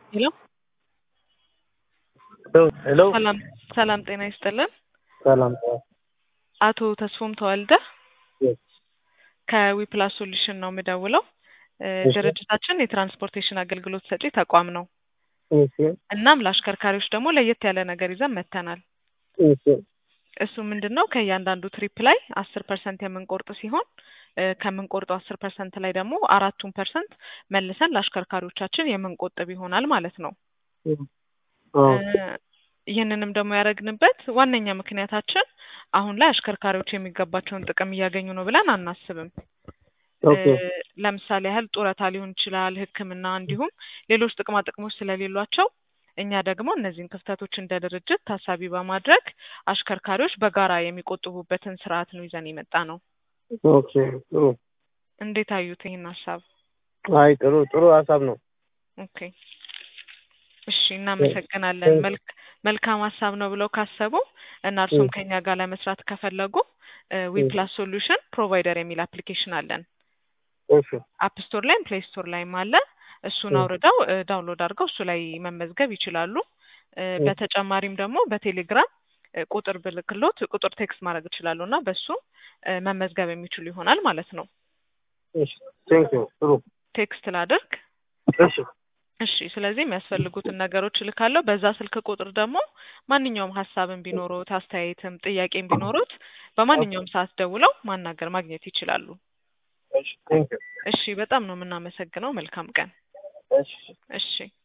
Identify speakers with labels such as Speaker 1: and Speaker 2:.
Speaker 1: ሄሎ
Speaker 2: ሄሎ
Speaker 1: ሰላም ሰላም ጤና ይስጥልን።
Speaker 2: ሰላም
Speaker 1: አቶ ተስፎም ተወልደ
Speaker 2: Yes.
Speaker 1: ከዊፕላስ ሶሉሽን ነው የምደውለው። እ
Speaker 2: እሺ።
Speaker 1: ድርጅታችን የትራንስፖርቴሽን አገልግሎት ሰጪ ተቋም ነው።
Speaker 2: እሺ
Speaker 1: እናም ለአሽከርካሪዎች ደግሞ ለየት ያለ ነገር ይዘን መጥተናል።
Speaker 2: እሺ
Speaker 1: እሱ ምንድን ነው ከእያንዳንዱ ትሪፕ ላይ አስር ፐርሰንት የምንቆርጥ ሲሆን እ ከምንቆርጠው አስር ፐርሰንት ላይ ደግሞ አራቱን ፐርሰንት መልሰን ለአሽከርካሪዎቻችን የምንቆጥብ ይሆናል ማለት ነው።
Speaker 2: አዎ
Speaker 1: እ ይህንንም ደግሞ ያደረግንበት ዋነኛ ምክንያታችን አሁን ላይ አሽከርካሪዎች የሚገባቸውን ጥቅም እያገኙ ነው ብለን አናስብም።
Speaker 2: ኦኬ
Speaker 1: እ ለምሳሌ ያህል ጡረታ ሊሆን ይችላል፣ ሕክምና እንዲሁም ሌሎች ጥቅማ ጥቅሞች ስለሌሏቸው እኛ ደግሞ እነዚህን ክፍተቶች እንደ ድርጅት ታሳቢ በማድረግ አሽከርካሪዎች በጋራ የሚቆጥቡበትን ስርዓት ነው ይዘን የመጣ ነው።
Speaker 2: ኦኬ ጥሩ
Speaker 1: እንዴት አዩት ይህን ሀሳብ?
Speaker 2: አይ ጥሩ ጥሩ ሀሳብ ነው።
Speaker 1: ኦኬ እሺ፣ እናመሰግናለን። መልክ መልካም ሀሳብ ነው ብለው ካሰቡ እና እርሱም
Speaker 2: እ።
Speaker 1: ከኛ ጋር ለመስራት ከፈለጉ ዊፕላስ ሶሉሽን ፕሮቫይደር የሚል አፕሊኬሽን አለን።
Speaker 2: እሺ
Speaker 1: አፕ ስቶር ላይም ፕሌይ ስቶር ላይም አለ። እሱን
Speaker 2: እ።
Speaker 1: አውርደው እ ዳውንሎድ አድርገው እሱ ላይ መመዝገብ ይችላሉ። እ
Speaker 2: እ።
Speaker 1: በተጨማሪም ደግሞ በቴሌግራም እ ቁጥር ብልክሎት ቁጥር ቴክስት ማድረግ ይችላሉ እና በሱ እ መመዝገብ የሚችሉ ይሆናል ማለት ነው።
Speaker 2: እሺ ቴንክ ዩ ጥሩ
Speaker 1: ቴክስት ላድርግ።
Speaker 2: እሺ
Speaker 1: እሺ ስለዚህ የሚያስፈልጉትን ነገሮች እልካለሁ። በዛ ስልክ ቁጥር ደግሞ ማንኛውም ሀሳብን ቢኖሩት አስተያየትም ጥያቄም ቢኖሩት በማንኛውም ሰዓት ደውለው ማናገር ማግኘት ይችላሉ።
Speaker 2: እሺ ቴንክ ዩ
Speaker 1: እሺ በጣም ነው የምናመሰግነው። መልካም ቀን።
Speaker 2: እሺ
Speaker 1: እሺ